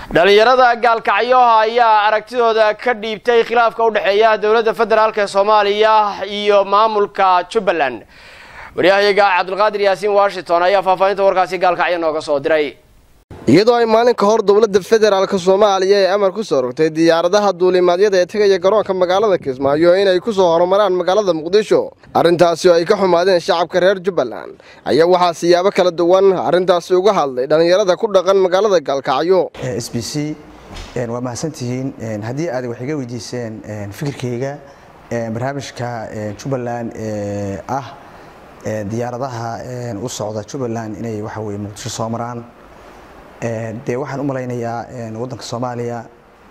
dhalinyarada gaalkacyoha ayaa aragtidooda ka dhiibtay khilaafka u dhexeeya dowladda federaalk ee soomaaliya iyo maamulka jubbaland waryahayaga cabdulqaadir yaasiin washington ayaa faahfaahinta warkaasi gaalkacyo nooga soo diray iyadoo ay maalin ka hor dowladda federaalk soomaaliya ee amar ku soo rogtay diyaaradaha duulimaadyada ee tegaya garoonka magaalada kismaayo inay ku soo horumaraan magaalada muqdisho arrintaasi oo ay ka xumaadeen shacabka reer jubbaland ayaa waxaa siyaabo kala duwan arrintaasi uga hadlay dhallinyarada ku dhaqan magaalada gaalkacyo s b c waa mahadsantihiin haddii aad wax iga weydiiseen fikirkayga barnaamijka jubbaland ee ah diyaaradaha u socda jubbaland inay waxa weye muqdisho soo maraan dee waxaan u malaynayaa waddanka soomaaliya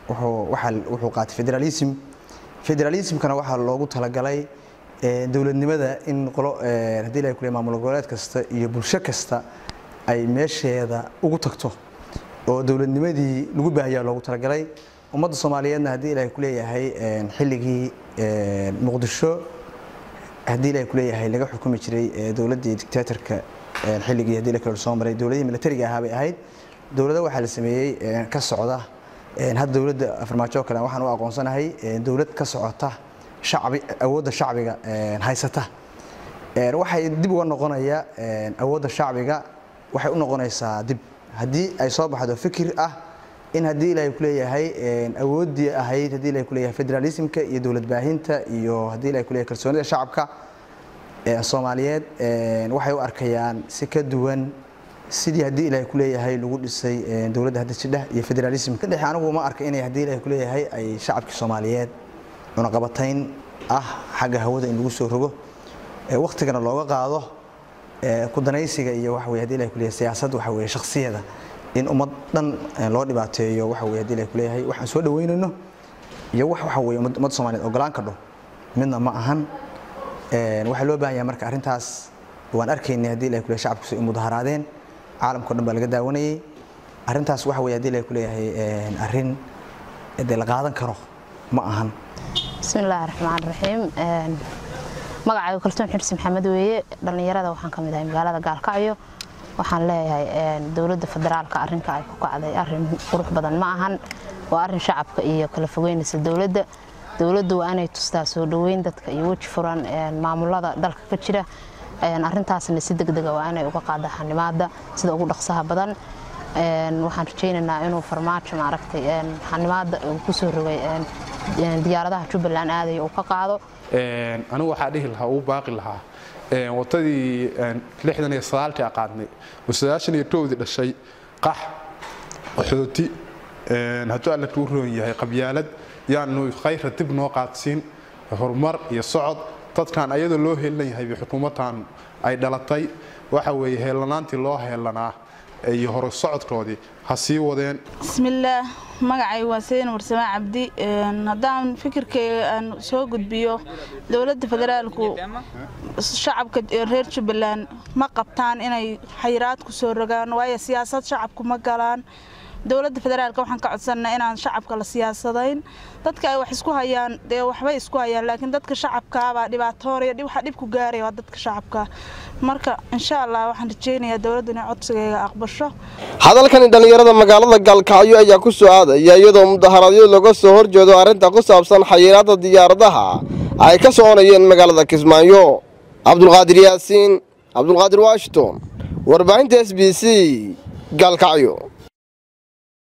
wuxuu qaatay federalism federalismkana waxaa loogu talagalay dowladnimada in qolo haddii la kule maamul goboleed kasta iyo bulsho kasta ay meesheeda ugu tagto oo dowladnimadii lagu baahayaa loogu talagalay ummadda soomaaliyeedna haddii ilahay kuleeyahay xilligii muqdisho haddii ilahay kuleeyahay laga xukumi jiray dowladdii dictatorka xilligii haddii la kale soo maray dowladihii militariga ahaa bay ahayd dowladda waxaa la sameeyey ka socda hadda dowladda farmaajo kale waxaan u aqoonsanahay dowlad ka socota shacbi awoodda shacbiga haysata waxay dib uga noqonaya awoodda shacbiga waxay u noqonaysaa dib haddii ay soo baxdo fikir ah in haddii ilaahay kuleeyahay awooddii ahayd haddii ilahay kuleeyahay federalismka iyo dowlad baahinta iyo haddii ilahay kuleeyahay kalsoonida shacabka soomaaliyeed waxay u arkayaan si ka duwan sidii haddii ilaahay kuleeyahay lagu dhisay dowladda hadda jidhah iyo federalism ka dhexe anigu ma arka inay haddii ilahay kuleeyahay ay shacabkii soomaaliyeed cunaqabatayn ah xagga hawada in lagu soo rogo waktigana looga qaado kudanaysiga iyo waxa weye hadii ilahay kuleeyahay siyaasad waxa weye shakhsiyada in ummad dhan loo dhibaateeyo waxa weye hadii ilahay kuleeyahay waxaan soo dhaweynayno iyo wax waxa weye ummadda soomaaliyeed ogolaan kadho midna ma ahan waxaa loo baahan yahay marka arrintaas waan arkaynay haddii ilahay kuleeyahay shacabku ay mudaharaadeen caalamkao dhan baa laga daawanayay arrintaas waxa weye hadii ilahay kuleeyahay arrin dee la qaadan karo ma ahan bismi illaahi raxmaan raxiim magacaygu kalsoon xirsi maxamed weeye dhallinyarada waxaan ka mid ahay magaalada gaalkacyo waxaan leeyahay dowladda federaalka arrinka ay ku kacday arrin qurux badan ma ahan waa arrin shacabka iyo kala fogeynaysa dowladda dowladdu waa inay tustaa soo dhoweyn dadka iyo weji furan maamulada dalka ka jira arrintaasna si degdega waa inay uga qaada xanimaada sida ugu dhaqsaha badan waxaan rajaynaynaa inuu farmaajo maaragtay xanimaada uu ku soo rogay diyaaradaha jubbaland aadaya uu ka qaado anigu waxaa dhihi lahaa uu baaqi lahaa wadadii lixdan iyo sagaaltii aqaadnay oo sagaashan iyo kowdii dhashay qax qaxooti hadduu alla kuu roon yahay qabyaalad yaanu khayra dib noo qaadsiin horumar iyo socod dadkan ayadoo loo heelan yahay xukuumadtan ay dhalatay waxa weeye heellanaantii loo heelanaa iyo hore socodkoodii ha sii wadeen bismillaah magacay waa sayin warsamaa cabdi haddaan fikirkayga aan soo gudbiyo dowladda federaalku shacabka reer jubbaland ma qabtaan inay xayiraad ku soo rogaan waayo siyaasad shacabku ma galaan dowladda federaalka waxaan ka codsanaa inaan shacabka la siyaasadayn dadka ay wax isku hayaan dee waxbay isku hayaan laakiin dadka shacabkaabaa dhibaatoonaya waxa dhib ku gaaraya waa dadka shacabka marka insha allah waxaan rajaynayaa dowladdu inay codsigayga aqbasho hadalkani dhallinyarada magaalada gaalkacyo ayaa ku soo aadaya iyadoo mudaharaadyo laga soo horjeedo arrinta ku saabsan xayiraadda diyaaradaha ay ka soconayeen magaalada kismaayo cabdulqaadir yaasiin cabdulqaadir washington warbaahinta s b c gaalkacyo